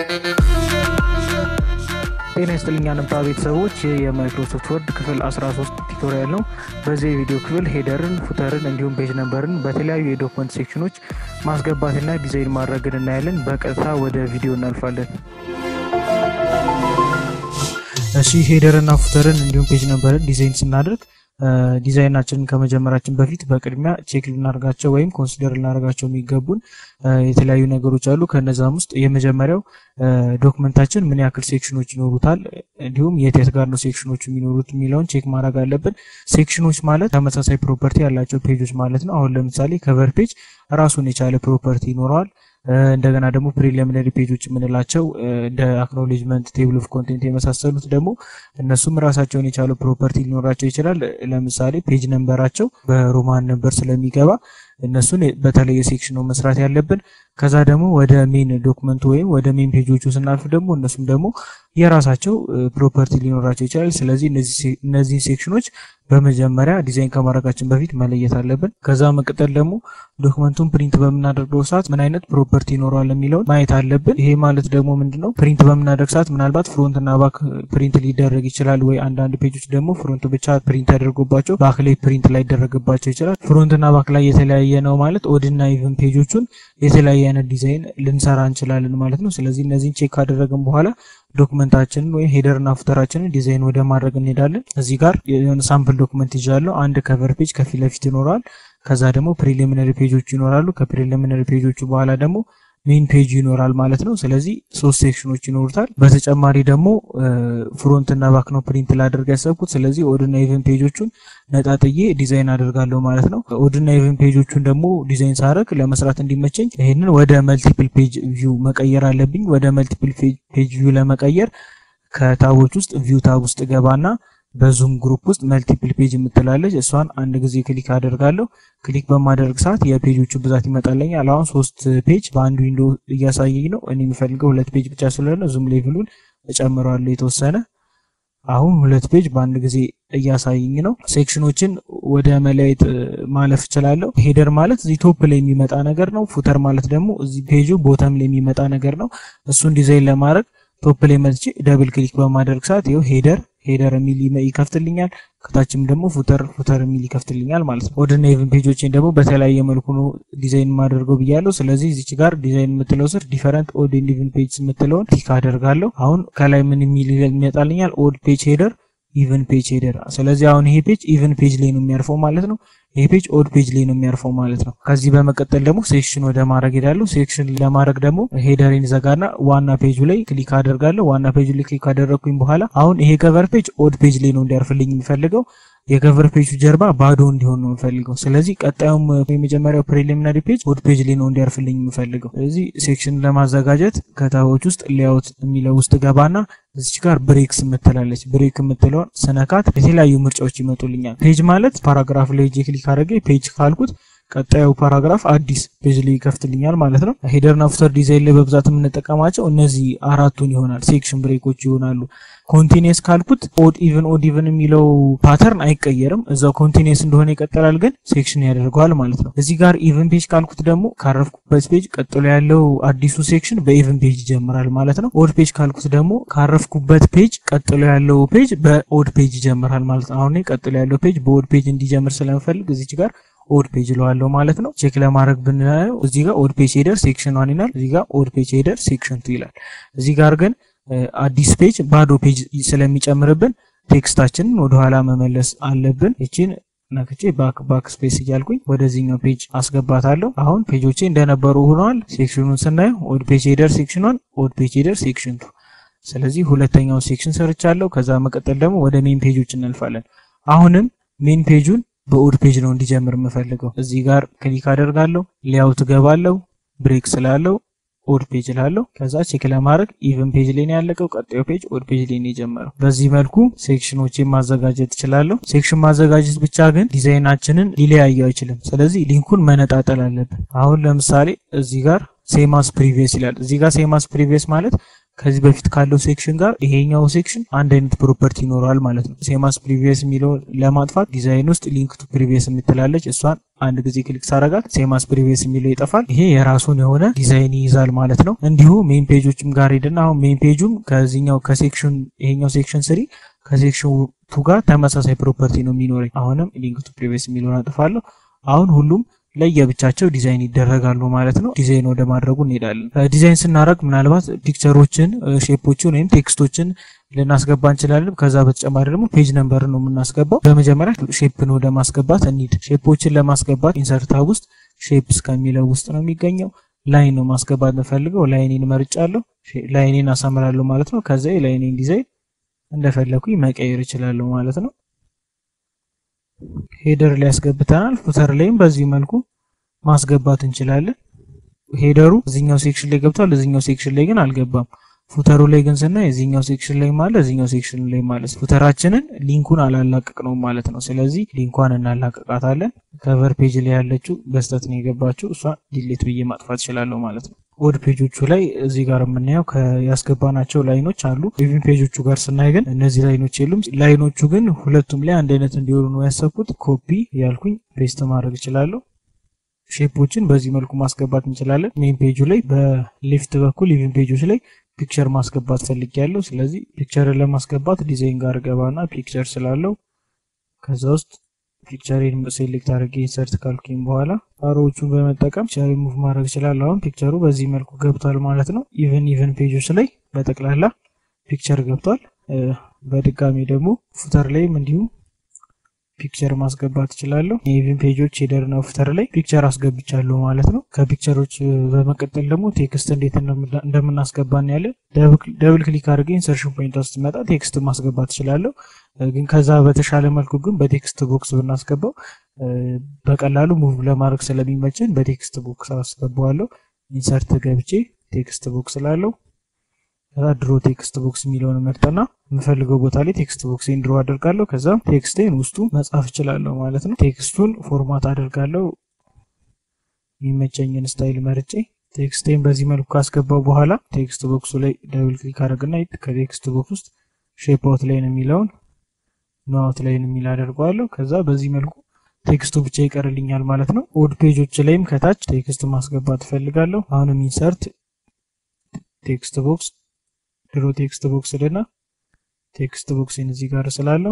ጤና ይስጥልኝ አንባ ቤተሰቦች ይህ የማይክሮሶፍት ወርድ ክፍል 13 ቱቶሪያል ነው። በዚህ የቪዲዮ ክፍል ሄደርን፣ ፉተርን እንዲሁም ፔጅ ነምበርን በተለያዩ የዶክመንት ሴክሽኖች ማስገባትና ዲዛይን ማድረግን እናያለን። በቀጥታ ወደ ቪዲዮ እናልፋለን። እሺ ሄደርና ፉተርን እንዲሁም ፔጅ ነምበርን ዲዛይን ስናደርግ ዲዛይናችንን ከመጀመራችን በፊት በቅድሚያ ቼክ ልናደርጋቸው ወይም ኮንሲደር ልናደርጋቸው የሚገቡን የተለያዩ ነገሮች አሉ። ከነዛም ውስጥ የመጀመሪያው ዶክመንታችን ምን ያክል ሴክሽኖች ይኖሩታል፣ እንዲሁም የት የት ጋር ነው ሴክሽኖች የሚኖሩት የሚለውን ቼክ ማድረግ አለብን። ሴክሽኖች ማለት ተመሳሳይ ፕሮፐርቲ ያላቸው ፔጆች ማለት ነው። አሁን ለምሳሌ ከቨር ፔጅ ራሱን የቻለ ፕሮፐርቲ ይኖረዋል። እንደገና ደግሞ ፕሪሊሚነሪ ፔጆች የምንላቸው እንደ አክኖሌጅመንት፣ ቴብል ኦፍ ኮንቴንት የመሳሰሉት ደግሞ እነሱም ራሳቸውን የቻሉ ፕሮፐርቲ ሊኖራቸው ይችላል። ለምሳሌ ፔጅ ነምበራቸው በሮማን ነምበር ስለሚገባ እነሱን በተለየ ሴክሽን ነው መስራት ያለብን። ከዛ ደግሞ ወደ ሜን ዶክመንቱ ወይም ወደ ሜን ፔጆቹ ስናልፍ ደግሞ እነሱም ደግሞ የራሳቸው ፕሮፐርቲ ሊኖራቸው ይችላል። ስለዚህ እነዚህን ሴክሽኖች በመጀመሪያ ዲዛይን ከማድረጋችን በፊት መለየት አለብን። ከዛ መቀጠል ደግሞ ዶክመንቱን ፕሪንት በምናደርገው ሰዓት ምን አይነት ፕሮፐርቲ ይኖረዋል የሚለውን ማየት አለብን። ይሄ ማለት ደግሞ ምንድነው ፕሪንት በምናደርግ ሰዓት ምናልባት ፍሮንት እና ባክ ፕሪንት ሊደረግ ይችላል ወይ አንዳንድ ፔጆች ደግሞ ፍሮንት ብቻ ፕሪንት ተደርጎባቸው ባክ ላይ ፕሪንት ላይ ይደረግባቸው ይችላል። ፍሮንት እና ባክ ላይ የተለያየ ነው ማለት ኦድና ኢቭን ፔጆቹን የተለያየ አይነት ዲዛይን ልንሰራ እንችላለን ማለት ነው። ስለዚህ እነዚህን ቼክ ካደረግን በኋላ ዶክመንታችንን ወይም ሄደርና ፉተራችንን ዲዛይን ወደ ማድረግ እንሄዳለን። እዚህ ጋር የሆነ ሳምፕል ዶክመንት ይዣለሁ። አንድ ከቨር ፔጅ ከፊት ለፊት ይኖረዋል። ከዛ ደግሞ ፕሪሊሚነሪ ፔጆች ይኖራሉ። ከፕሪሊሚነሪ ፔጆቹ በኋላ ደግሞ ሜን ፔጅ ይኖራል ማለት ነው። ስለዚህ ሶስት ሴክሽኖች ይኖሩታል። በተጨማሪ ደግሞ ፍሮንት እና ባክ ነው ፕሪንት ላደርግ ያሰብኩት። ስለዚህ ኦድና ኢቨን ፔጆቹን ነጣጥዬ ዲዛይን አደርጋለሁ ማለት ነው። ኦድና ኢቨን ፔጆቹን ደግሞ ዲዛይን ሳደርግ ለመስራት እንዲመቸኝ ይህንን ወደ መልቲፕል ፔጅ ቪው መቀየር አለብኝ። ወደ መልቲፕል ፔጅ ቪው ለመቀየር ከታቦች ውስጥ ቪው ታብ ውስጥ ገባና በዙም ግሩፕ ውስጥ መልቲፕል ፔጅ የምትላለች እሷን አንድ ጊዜ ክሊክ አደርጋለሁ። ክሊክ በማደርግ ሰዓት የፔጆቹ ብዛት ይመጣለኛል። አሁን ሶስት ፔጅ በአንድ ዊንዶ እያሳየኝ ነው። እኔ የሚፈልገው ሁለት ፔጅ ብቻ ስለሆነ ዙም ሌቭሉን እጨምረዋለሁ የተወሰነ። አሁን ሁለት ፔጅ በአንድ ጊዜ እያሳየኝ ነው። ሴክሽኖችን ወደ መለያየት ማለፍ እችላለሁ። ሄደር ማለት እዚህ ቶፕ ላይ የሚመጣ ነገር ነው። ፉተር ማለት ደግሞ እዚህ ፔጁ ቦተም ላይ የሚመጣ ነገር ነው። እሱን ዲዛይን ለማድረግ ቶፕ ላይ መጥቼ ደብል ክሊክ በማድረግ ሰዓት ይኸው ሄደር ሄደር የሚል ይከፍትልኛል። ከታችም ደግሞ ፉተር ፉተር የሚል ይከፍትልኛል ማለት ነው። ኦድና ኢቭን ፔጆችን ደግሞ በተለያየ መልኩ ነው ዲዛይን የማደርገው ብያለሁ። ስለዚህ እዚች ጋር ዲዛይን የምትለው ስር ዲፈረንት ኦድ ኤንድ ኢቭን ፔጅ የምትለውን ቲክ አደርጋለሁ። አሁን ከላይ ምን የሚል ይመጣልኛል? ኦድ ፔጅ ሄደር ኢቭን ፔጅ ሄደር። ስለዚህ አሁን ይሄ ፔጅ ኢቭን ፔጅ ላይ ነው የሚያርፈው ማለት ነው። ይሄ ፔጅ ኦድ ፔጅ ላይ ነው የሚያርፈው ማለት ነው። ከዚህ በመቀጠል ደግሞ ሴክሽን ወደ ማድረግ ሄዳለሁ። ሴክሽን ለማድረግ ደግሞ ሄደሬን ዘጋና ዋና ፔጁ ላይ ክሊክ አደርጋለሁ። ዋና ፔጁ ላይ ክሊክ ካደረግኩኝ በኋላ አሁን ይሄ ከቨር ፔጅ ኦድ ፔጅ ላይ ነው እንዲያርፍልኝ የሚፈልገው የከቨር ፔጁ ጀርባ ባዶ እንዲሆን ነው የምፈልገው። ስለዚህ ቀጣዩም የመጀመሪያው ፕሪሊሚናሪ ፔጅ ኦድ ፔጅ ላይ ነው እንዲያርፍልኝ የምፈልገው። ስለዚህ ሴክሽን ለማዘጋጀት ከታቦች ውስጥ ሌአውት የሚለው ውስጥ ገባና እዚች ጋር ብሬክስ የምትላለች ብሬክ የምትለውን ስነካት የተለያዩ ምርጫዎች ይመጡልኛል። ፔጅ ማለት ፓራግራፍ ላይ ሄጄ ክሊክ አድርጌ ፔጅ ካልኩት ቀጣዩ ፓራግራፍ አዲስ ፔጅ ላይ ይከፍትልኛል ማለት ነው። ሄደርና ፉተር ዲዛይን ላይ በብዛት የምንጠቀማቸው እነዚህ አራቱን ይሆናል። ሴክሽን ብሬኮች ይሆናሉ። ኮንቲኒየስ ካልኩት ኦድ ኢቭን ኦድ ኢቭን የሚለው ፓተርን አይቀየርም። እዛው ኮንቲኒየስ እንደሆነ ይቀጥላል፣ ግን ሴክሽን ያደርገዋል ማለት ነው። እዚህ ጋር ኢቭን ፔጅ ካልኩት ደግሞ ካረፍኩበት ፔጅ ቀጥሎ ያለው አዲሱ ሴክሽን በኢቭን ፔጅ ይጀምራል ማለት ነው። ኦድ ፔጅ ካልኩት ደግሞ ካረፍኩበት ፔጅ ቀጥሎ ያለው ፔጅ በኦድ ፔጅ ይጀምራል ማለት ነው። አሁን ቀጥሎ ያለው ፔጅ በኦድ ፔጅ እንዲጀምር ስለምፈልግ እዚች ጋር ኦድ ፔጅ እለዋለሁ ማለት ነው። ቼክ ለማድረግ ብናየው እዚህ ጋር ኦድ ፔጅ ሄደር ሴክሽን ዋን ይላል። እዚህ ጋር ኦድ ፔጅ ሄደር ሴክሽን ቱ ይላል። እዚህ ጋር ግን አዲስ ፔጅ ባዶ ፔጅ ስለሚጨምርብን ቴክስታችንን ወደኋላ መመለስ አለብን። ይችን ነክቼ ባክ ባክ ስፔስ እያልኩኝ ወደዚህኛው ፔጅ አስገባታለሁ። አሁን ፔጆቼ እንደነበሩ ሆነዋል። ሴክሽኑን ስናየው ኦድ ፔጅ ሄደር ሴክሽን ዋን፣ ኦድ ፔጅ ሄደር ሴክሽን ቱ። ስለዚህ ሁለተኛው ሴክሽን ሰርቻለሁ። ከዛ መቀጠል ደግሞ ወደ ሜን ፔጆች እናልፋለን። አሁንም ሜን ፔጁን በኦድ ፔጅ ነው እንዲጀምር የምፈልገው። እዚህ ጋር ክሊክ አደርጋለሁ። ሌአውት ገባለሁ። ብሬክ ስላለው ኦድ ፔጅ ላለው ከዛ ቼክ ለማድረግ ኢቨን ፔጅ ላይ ነው ያለቀው። ቀጣዩ ፔጅ ኦድ ፔጅ ላይ ነው የጀመረው። በዚህ መልኩ ሴክሽኖችን ማዘጋጀት እችላለሁ። ሴክሽን ማዘጋጀት ብቻ ግን ዲዛይናችንን ሊለያየው አይችልም። ስለዚህ ሊንኩን መነጣጠል አለብን። አሁን ለምሳሌ እዚህ ጋር ሴማስ ፕሪቪየስ ይላል። እዚህ ጋር ሴማስ ፕሪቪየስ ማለት ከዚህ በፊት ካለው ሴክሽን ጋር ይሄኛው ሴክሽን አንድ አይነት ፕሮፐርቲ ይኖረዋል ማለት ነው። ሴማስ ፕሪቪየስ የሚለው ለማጥፋት ዲዛይን ውስጥ ሊንክ ቱ ፕሪቪየስ የምትላለች እሷን አንድ ጊዜ ክሊክ ሳረጋት ሴማስ ፕሪቪየስ የሚለው ይጠፋል። ይሄ የራሱን የሆነ ዲዛይን ይይዛል ማለት ነው። እንዲሁ ሜን ፔጆችም ጋር ሄድና አሁን ሜን ፔጁም ከዚህኛው ከሴክሽን ይሄኛው ሴክሽን ስሪ ከሴክሽን ቱ ጋር ተመሳሳይ ፕሮፐርቲ ነው የሚኖረኝ። አሁንም ሊንክ ቱ ፕሪቪየስ የሚለውን አጥፋለሁ። አሁን ሁሉም ለየብቻቸው ዲዛይን ይደረጋሉ ማለት ነው። ዲዛይን ወደ ማድረጉ እንሄዳለን። ዲዛይን ስናደርግ ምናልባት ፒክቸሮችን፣ ሼፖችን ወይም ቴክስቶችን ልናስገባ እንችላለን። ከዛ በተጨማሪ ደግሞ ፔጅ ነምበር ነው የምናስገባው። በመጀመሪያ ሼፕን ወደ ማስገባት እንሂድ። ሼፖችን ለማስገባት ኢንሰርት ታብ ውስጥ ሼፕስ ከሚለው ውስጥ ነው የሚገኘው። ላይን ነው ማስገባት የምፈልገው። ላይኔን መርጫለሁ። ላይኔን አሳምራለሁ ማለት ነው። ከዛ የላይኔን ዲዛይን እንደፈለኩኝ መቀየር እችላለሁ ማለት ነው። ሄደር ላይ ያስገብተናል። ፉተር ላይም በዚህ መልኩ ማስገባት እንችላለን። ሄደሩ እዚኛው ሴክሽን ላይ ገብቷል፣ እዚኛው ሴክሽን ላይ ግን አልገባም። ፉተሩ ላይ ግን ስናይ እዚኛው ሴክሽን ላይ ማለት እዚኛው ሴክሽን ላይ ማለት ፉተራችንን ሊንኩን አላላቀቅ ነው ማለት ነው። ስለዚህ ሊንኳን እናላቀቃታለን። ከቨር ፔጅ ላይ ያለችው በስተት ነው የገባችው። እሷ ዲሌት ብዬ ማጥፋት እችላለሁ ማለት ነው። ወድ ፔጆቹ ላይ እዚህ ጋር የምናየው ያስገባናቸው ላይኖች አሉ። ኢቭን ፔጆቹ ጋር ስናይ ግን እነዚህ ላይኖች የሉም። ላይኖቹ ግን ሁለቱም ላይ አንድ አይነት እንዲሆኑ ነው ያሰብኩት። ኮፒ ያልኩኝ ፔስት ማድረግ እችላለሁ። ሼፖችን በዚህ መልኩ ማስገባት እንችላለን። ሜን ፔጁ ላይ በሌፍት በኩል ኢቭን ፔጆች ላይ ፒክቸር ማስገባት ፈልጌያለሁ። ስለዚህ ፒክቸርን ለማስገባት ዲዛይን ጋር ገባና ፒክቸር ስላለው ከዛ ውስጥ ፒክቸሬን ሴሌክት አድርጌ ኢንሰርት ካልኩኝ በኋላ አሮዎቹን በመጠቀም ፒክቸር ሙቭ ማድረግ እችላለሁ። አሁን ፒክቸሩ በዚህ መልኩ ገብቷል ማለት ነው። ኢቨን ኢቨን ፔጆች ላይ በጠቅላላ ፒክቸር ገብቷል። በድጋሚ ደግሞ ፉተር ላይም እንዲሁ ፒክቸር ማስገባት እችላለሁ። የኢቨን ፔጆች ሄደርና ፉተር ላይ ፒክቸር አስገብቻለሁ ማለት ነው። ከፒክቸሮች በመቀጠል ደግሞ ቴክስት እንዴት እንደምናስገባን ያለ ደብል ክሊክ አድርጌ ኢንሰርሽን ፖይንት ውስጥ መጣ ቴክስት ማስገባት እችላለሁ። ግን ከዛ በተሻለ መልኩ ግን በቴክስት ቦክስ ብናስገባው በቀላሉ ሙቭ ለማድረግ ስለሚመችን በቴክስት ቦክስ አስገባዋለሁ። ኢንሰርት ገብቼ ቴክስት ቦክስ ላለው ከዛ ድሮ ቴክስት ቦክስ የሚለውን መርጠና የምፈልገው ቦታ ላይ ቴክስት ቦክሴን ድሮ አደርጋለሁ። ከዛ ቴክስቴን ውስጡ መጻፍ እችላለሁ ማለት ነው። ቴክስቱን ፎርማት አደርጋለሁ የሚመቸኝን ስታይል መርጬ ቴክስቴን በዚህ መልኩ ካስገባው በኋላ ቴክስት ቦክሱ ላይ ደብል ክሊክ አድርግና ከቴክስት ቦክስ ውስጥ ሼፕ አውት ላይን የሚለውን ኖ አውት ላይን የሚል አደርገዋለሁ። ከዛ በዚህ መልኩ ቴክስቱ ብቻ ይቀርልኛል ማለት ነው። ኦድ ፔጆች ላይም ከታች ቴክስት ማስገባት እፈልጋለሁ። አሁንም ኢንሰርት ቴክስት ቦክስ ድሮ ቴክስት ቦክስ ልና ቴክስት ቦክስን እዚህ ጋር ስላለው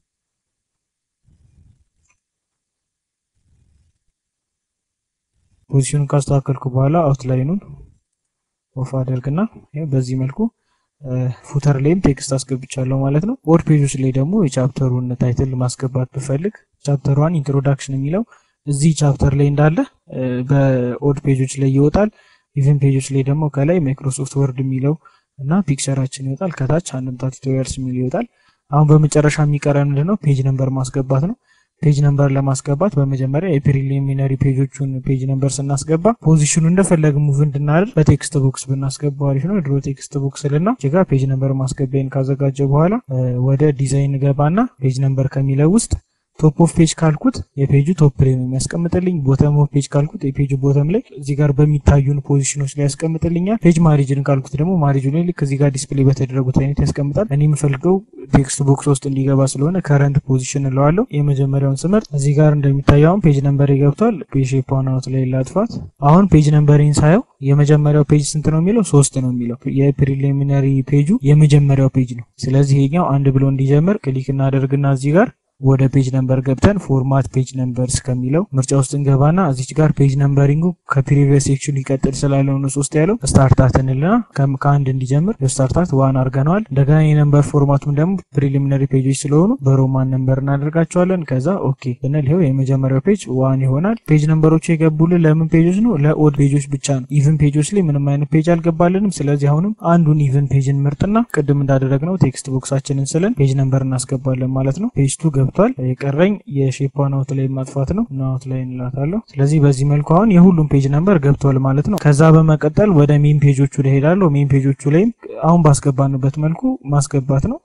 ፖዚሽኑን ካስተካከልኩ በኋላ አውትላይኑን ኦፍ አደርግና በዚህ መልኩ ፉተር ላይም ቴክስት አስገብቻለሁ ማለት ነው። ኦድ ፔጆች ላይ ደግሞ የቻፕተሩን ታይትል ማስገባት ብፈልግ ቻፕተሯን ኢንትሮዳክሽን የሚለው እዚህ ቻፕተር ላይ እንዳለ በኦድ ፔጆች ላይ ይወጣል። ኢቨን ፔጆች ላይ ደግሞ ከላይ ማይክሮሶፍት ወርድ የሚለው እና ፒክቸራችን ይወጣል። ከታች አንድምታ ቱቶሪያልስ የሚል ይወጣል። አሁን በመጨረሻ የሚቀረን ምንድነው? ፔጅ ነምበር ማስገባት ነው። ፔጅ ነምበር ለማስገባት በመጀመሪያ የፕሪሊሚነሪ ፔጆቹን ፔጅ ነምበር ስናስገባ ፖዚሽኑ እንደፈለግ ሙቭ እንድናደርግ በቴክስት ቦክስ ብናስገባው አሪፍ ነው። ድሮ ቴክስት ቦክስ ልና ጋ ፔጅ ነምበር ማስገቢያን ካዘጋጀ በኋላ ወደ ዲዛይን ገባና ፔጅ ነምበር ከሚለው ውስጥ ቶፕ ኦፍ ፔጅ ካልኩት የፔጁ ቶፕ ላይ ነው የሚያስቀምጥልኝ። ቦተም ኦፍ ፔጅ ካልኩት የፔጁ ቦተም ላይ እዚህ ጋር በሚታዩን ፖዚሽኖች ላይ ያስቀምጥልኛል። ፔጅ ማሪጅን ካልኩት ደግሞ ማሪጅ ላይ ልክ እዚህ ጋር ዲስፕሌይ በተደረጉት አይነት ያስቀምጣል። እኔ የምፈልገው ቴክስት ቦክስ ውስጥ እንዲገባ ስለሆነ ከረንት ፖዚሽን እለዋለሁ። የመጀመሪያውን ስመርጥ እዚህ ጋር እንደሚታየውን ፔጅ ነምበር ገብቷል። ፔጅ ሼፓውን አውት ላይ ላጥፋት። አሁን ፔጅ ነምበሪን ሳየው የመጀመሪያው ፔጅ ስንት ነው የሚለው ሶስት ነው የሚለው የፕሪሊሚነሪ ፔጁ የመጀመሪያው ፔጅ ነው። ስለዚህ ይሄኛው አንድ ብሎ እንዲጀምር ክሊክ እናደርግና እዚህ ጋር ወደ ፔጅ ነምበር ገብተን ፎርማት ፔጅ ነምበርስ ከሚለው ምርጫ ውስጥ እንገባና እዚች ጋር ፔጅ ነምበሪንጉ ከፕሪቪየስ ሴክሽን ሊቀጥል ስላለው ነው ሶስት ያለው ስታርታት እንልና ከአንድ እንዲጀምር ስታርታት ዋን አድርገነዋል። እንደገና የነምበር ፎርማቱም ደግሞ ፕሪሊሚነሪ ፔጆች ስለሆኑ በሮማን ነምበር እናደርጋቸዋለን። ከዛ ኦኬ ብንል ይኸው የመጀመሪያው ፔጅ ዋን ይሆናል። ፔጅ ነምበሮቹ የገቡልን ለምን ፔጆች ነው? ለኦድ ፔጆች ብቻ ነው። ኢቭን ፔጆች ላይ ምንም አይነት ፔጅ አልገባልንም። ስለዚህ አሁንም አንዱን ኢቭን ፔጅን ምርጥና ቅድም እንዳደረግነው ቴክስት ቦክሳችንን ስለን ፔጅ ነምበር እናስገባለን ማለት ነው። ፔጅ ቱ ገብቷል። የቀረኝ የሼፓን አውት ላይ ማጥፋት ነው እና አውት ላይ እንላታለሁ። ስለዚህ በዚህ መልኩ አሁን የሁሉም ፔጅ ነምበር ገብቷል ማለት ነው። ከዛ በመቀጠል ወደ ሜን ፔጆቹ ላይ ሄዳለሁ። ሜን ፔጆቹ ላይም አሁን ባስገባንበት መልኩ ማስገባት ነው።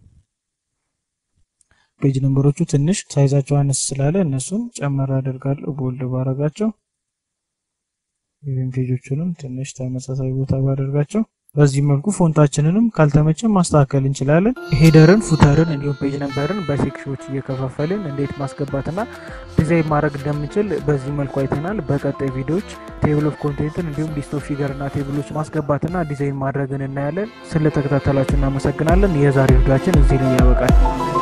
ፔጅ ነምበሮቹ ትንሽ ሳይዛቸው አነስ ስላለ እነሱን ጨመር አደርጋለሁ ቦልድ ባረጋቸው። ኢቨን ፔጆቹንም ትንሽ ተመሳሳይ ቦታ ባደርጋቸው በዚህ መልኩ ፎንታችንንም ካልተመቸን ማስተካከል እንችላለን። ሄደርን፣ ፉተርን እንዲሁም ፔጅ ነምበርን በሴክሽኖች እየከፋፈልን እንዴት ማስገባትና ዲዛይን ማድረግ እንደምንችል በዚህ መልኩ አይተናል። በቀጣይ ቪዲዮዎች ቴብል ኦፍ ኮንቴንትን እንዲሁም ሊስት ኦፍ ፊገር እና ቴብሎች ማስገባትና ዲዛይን ማድረግን እናያለን። ስለተከታተላችሁ እናመሰግናለን። የዛሬ ቪዲዮችን እዚህ ላይ ያበቃል።